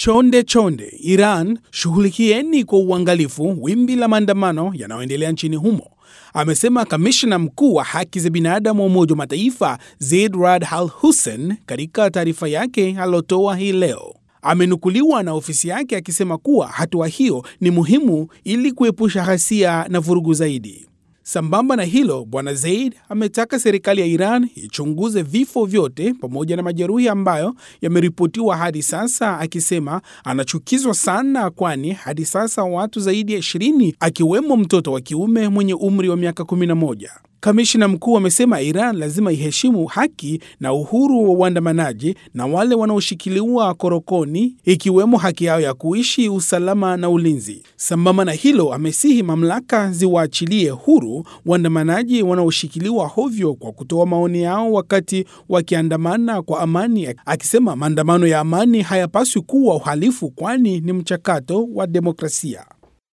Chonde chonde, Iran, shughulikieni kwa uangalifu wimbi la maandamano yanayoendelea nchini humo, amesema kamishna mkuu wa haki za binadamu wa Umoja wa Mataifa Zeid Rad Al Hussein katika taarifa yake aliyotoa hii leo. Amenukuliwa na ofisi yake akisema kuwa hatua hiyo ni muhimu ili kuepusha ghasia na vurugu zaidi. Sambamba na hilo, Bwana Zeid ametaka serikali ya Iran ichunguze vifo vyote pamoja na majeruhi ambayo yameripotiwa hadi sasa, akisema anachukizwa sana, kwani hadi sasa watu zaidi ya 20 akiwemo mtoto wa kiume mwenye umri wa miaka 11. Kamishna mkuu amesema Iran lazima iheshimu haki na uhuru wa uandamanaji na wale wanaoshikiliwa korokoni, ikiwemo haki yao ya kuishi, usalama na ulinzi. Sambamba na hilo, amesihi mamlaka ziwaachilie huru waandamanaji wanaoshikiliwa hovyo kwa kutoa maoni yao wakati wakiandamana kwa amani, akisema maandamano ya amani hayapaswi kuwa uhalifu, kwani ni mchakato wa demokrasia.